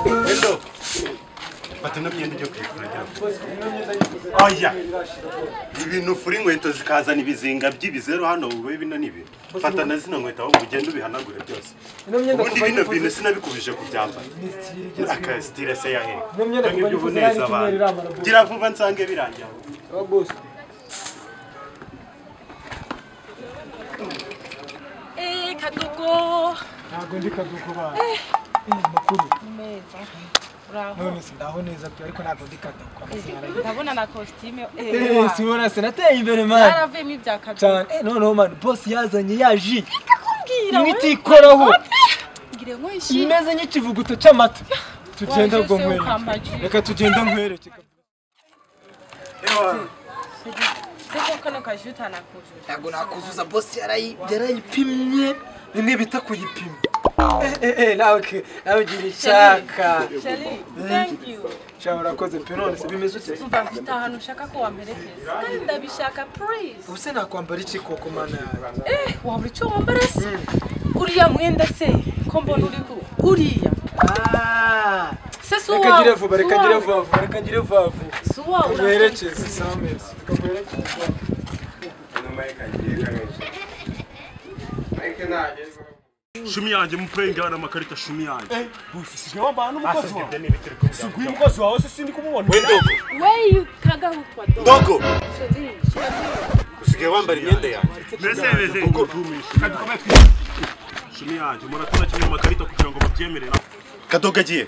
Hello. Fata ino myenda ujye kwifura agira Oya. Ibintu ufura inkweto zikazana ibizinga by'ibizeru hano wowe bino ni ibi. Fata na zino nkweto ahubwo ugende ubihanagure byose. Ino myenda Ubundi kuva bino yifuza- bintu sinabikubije kubyambara. Aka sitire se yahe. Ino myenda Ngo ibyo kuva yifuza ubuneza nari abantu. icyumweru irambara boss. Gira vuba nsange birangiye. aho. Aba boss. Eh, Kadogo. ntabwo ndi kaduko bana makuru Meza. Uraho. none sindaho neza pe ariko ntabwo ndi kaduko Ndabona na costume. Eh, Eh, sibona sinateye imbere mani Yaravuyemo ibya Kadogo. cyane eh noneho mani boss yazanye yaji Kakubwira. imwe itikoraho Ngire ngo ishime. imeze nk'ikivuguto cy'amata tugenda Waje ubwo se nkwerekeye ukambagira. reka tugenda nkwerekeye Ewa. Siko kano kajuta nakujura. ntabwo nakuzuza boss yarayi yarayipimye bimwe bita kuyipima nawe ke- nawe ugira icyaka Shali, thank you. sha urakoze pe none se bimeze ute Umva mfite ahantu ushaka ko wamperekeza. Kandi ndabishaka please. ubuse nakwambara iki koko mana yawe Eh, wabura icyo wambara se? Uriya mwenda se ko mbona uri ku uriya. Ah, Se si reka ngire uwawe. vuba reka ngire vuba vuba, reka ngire vuba vuba Si uwawe. tuguherekeze sawa meza tuguherekeze shumi yanjye mupenga hari amakarita shumi yanjye Asubye n'ibiti ariko byambara. Weyu kagarukwa do. Dogo, Shali, shali. usigaye wambara imyenda yanjye. mbese beze shumi yanjye muratora kimwe mu makarita kugira ngo mubyemerera Kadogo agiye.